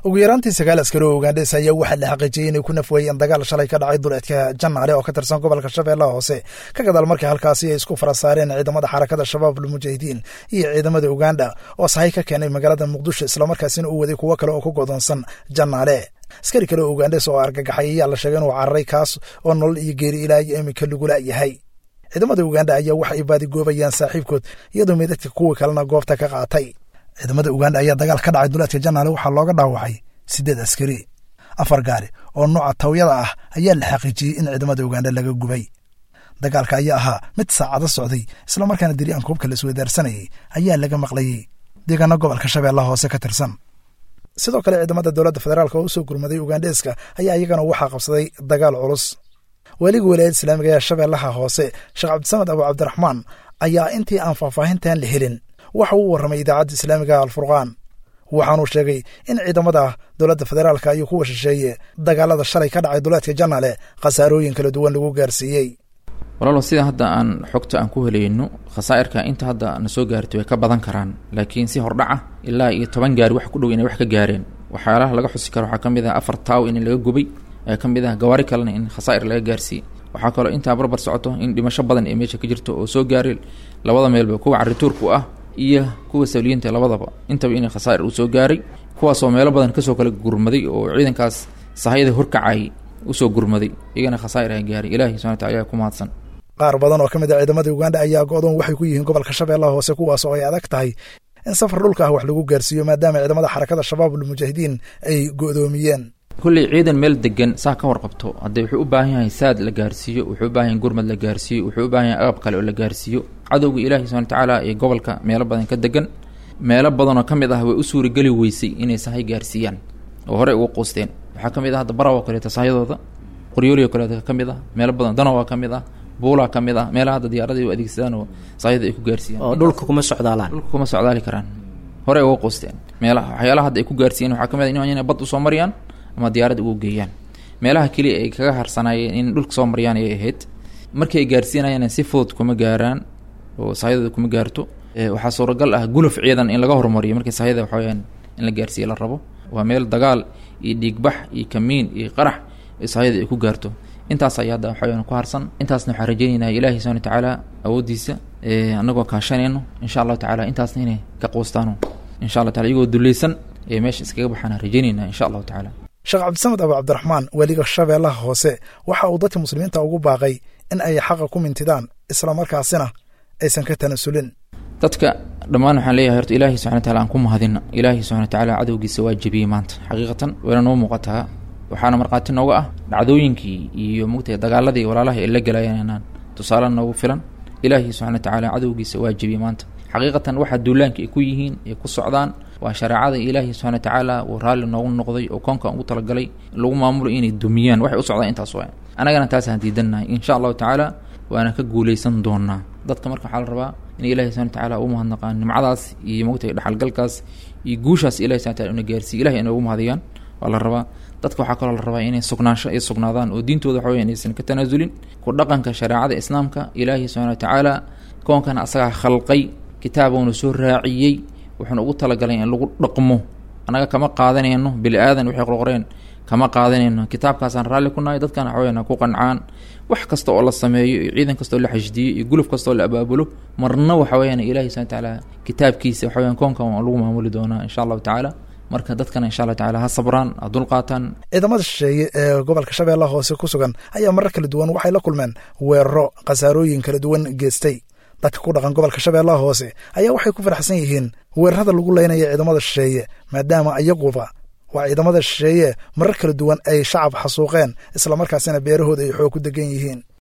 ugu yaraantii sagaal askari oo ugandhes ayaa waxaa la xaqiijiyey inay ku nafweeyeen dagaal shalay ka dhacay duleedka janaale oo ka tirsan gobolka shabeellaha hoose ka gadaal markii halkaasi ay isku fara saareen ciidamada xarakada shabaab almujaahidiin iyo ciidamada uganda oo sahay ka keenay magaalada muqdisho islamarkaasina uu waday kuwo kale oo ku godoonsan janaale askari kale oo ugandes oo argagaxay ayaa la sheegay inuu cararay kaas oo nolol iyo geeri ilaa iyo iminka lagula yahay ciidamada uganda ayaa waxa ay baadigoobayaan saaxiibkood iyadoo meedadka kuwii kalena goobta ka qaatay ciidamada uganda ayaa dagaal ka dhacay duleedka janaale waxaa looga dhaawacay siddeed askari afar gaari oo nooca tawyada ah ayaa la xaqiijiyey in ciidamada uganda laga gubay dagaalka ayaa ahaa mid saacado socday islamarkaana diriyaanka hubka la isweydaarsanayay ayaa laga maqlayey deegaano gobolka shabeellaha hoose ka tirsan sidoo kale ciidamada dowladda federaalk oo usoo gurmaday ugandheeska ayaa iyagana waxaa qabsaday dagaal culus weliga walaayadda islaamiga ee shabeellaha hoose sheekh cabdisamed abu cabdiraxmaan ayaa intii aan faahfaahintan la helin waxa uu warramay idaacadda islaamiga alfurqaan waxaanuu sheegay in ciidamada dowladda federaalka iyo kuwa shisheeye dagaalada shalay ka dhacay duleedka janaale khasaarooyin kala duwan lagu gaarsiiyey walaalo sida hadda aan xogta aan ku helayno khasaa'irka inta hadda na soo gaartay way ka badan karaan laakiin si hordhaca ilaa iyo toban gaari wax ku dhow inay wax ka gaareen waxyaalaha laga xusi karo waxaa ka mid ah afar taaw in laga gubay ee ka mid ah gawaari kalena in khasaa'ir laga gaarsiiyey waxaa kaloo intaa barbar socoto in dhimasho badan ee meesha ka jirto oo soo gaaray labada meelba kuwa carituurku ah iyo kuwa sawliyiinta labadaba intaba inay khasaa'ir uu soo gaaray kuwaasoo meelo badan kasoo kala gurmaday oo ciidankaas sahayada horkacay usoo gurmaday iyagana khasaa'ir ay gaaray ilahi subana wataala ayaa ku mahadsan qaar badan oo ka mid a ciidamada uganda ayaa go-doon waxay ku yihiin gobolka shabeellaha hoose kuwaas oo ay adag tahay in safar dhulka ah wax lagu gaarsiiyo maadaama ciidamada xarakada shabaab almujaahidiin ay go-doomiyeen kulley ciidan meel degan saa ka warqabto haddee wuxuu u baahan yahay saad la gaarsiiyo wuxuu u baahan yahay gurmad la gaarsiiyo wuxuu u baahan yahay agab kale oo la gaarsiiyo cadowga ilaahi subana watacaala ee gobolka meelo badan ka degan meelo badanoo ka mid ah way u suurageli weysay inay sahay gaarsiiyaan oo horey ugu quusteen waxaa ka mid ah hadda baraw oo kaleeta sahayadooda qoryoolioo kaleeta ka mid ah meelo badan danowa ka mid ah buulaa ka mid ah meelaha hadda diyaaradii u adeegsadaan oo sahayada ay ku gaarsiiyaan oo dhulka kuma socdaalaan dhulka kuma socdaali karaan horey uga quusteen meelaha waxyaalaha hadda ay ku gaarsiiyeen waxaa ka mid ah inay bad usoo mariyaan ama diyaarad ugu geeyaan meelaha keliya ay kaga harsanaayeen in dhulka soo mariyaan ayay ahayd markii ay gaarsiinayaan si fudud kuma gaaraan oo sahayadooda kuma gaarto waxaa suuragal ah guluf ciidan in laga hormariyo markii sahayada waxaweyaan in la gaarsiiye la rabo waa meel dagaal iyo dhiigbax iyo kamiin iyo qarax sahayada ay ku gaarto intaas ayaa hadda waxaweyaan ku harsan intaasna waxaan rajaynaynaa ilaahi subana watacaala awooddiisa annagoo kaashanayno insha allahu tacala intaasna inay ka quustaano insha allah taala iyagoo dulleysan ee meesha iskaga baxaan rajaynaynaa insha allahu tacala sheekh cabdisamed abu cabdiraxmaan weliga shabeellaha hoose waxa uu dadka muslimiinta ugu baaqay in ay xaqa ku mintidaan islamarkaasina aysan ka tanasulin dadka dhammaan waxaan leeyahay horta ilaahi subxana wataala aan ku mahadina ilaahi subxana watacaala cadowgiisa waa jebiyey maanta xaqiiqatan wayna noo muuqataa waxaana markhaati nooga ah dhacdooyinkii iyo mugtay dagaaladii walaalaha ay la galayaan tusaale noogu filan ilaahi subxana watacaala cadowgiisa waa jebiyey maanta xaqiiqatan waxaa duulaanka ay ku yihiin ay ku socdaan waa shareecada ilaahi subxana watacaala uu raalli noogu noqday oo koonkan ugu talagalay lagu maamulo inay dumiyaan waxay u socdaan intaas waa annagana taasaan diidannahay insha allahu tacaala waana ka guuleysan doonaa dadka marka waxaa la rabaa in ilahi subana watacaala u mahadnaqaan nimcadaas iyo mogtay dhexalgalkaas iyo guushaas ilahi subana wataala una gaarsiiy ilahi inay ugu mahadiyaan waa la rabaa dadka waxaa kaloo la rabaa inay sugnaansho ay sugnaadaan oo diintooda waxa weyan aysan ka tanaasulin ku dhaqanka shareecada islaamka ilaahi subxana watacaala koonkana asagaa khalqay kitaabuuna soo raaciyey wuxuuna ugu talagalay in lagu dhaqmo annaga kama qaadanayno bili aadan waxay qorqoreen kama qaadanayno kitaabkaasaan raalli ku nahay dadkana waxaweyan ku qancaan wax kasta oo la sameeyo iyo ciidan kasta oo la xashdiyo iyo guluf kasta oo la abaabulo marna waxa weyaan ilahi subana watacaala kitaabkiisa waxa weyan koonkan waa lagu maamuli doonaa insha allahu tacaala marka dadkana insha allah tacala ha sabraan ha dulqaataan ciidamada shisheeye ee gobolka shabeellaha hoose ku sugan ayaa marar kala duwan waxay la kulmeen weeraro khasaarooyin kala duwan geestay dadka ku dhaqan gobolka shabeellaha hoose ayaa waxay ku faraxsan yihiin weerarada lagu leynaya ciidamada shisheeye maadaama iyaguba waa ciidamada shisheeye marar kala duwan ay shacab xasuuqeen islamarkaasina beerahooda ay xoog ku degan yihiin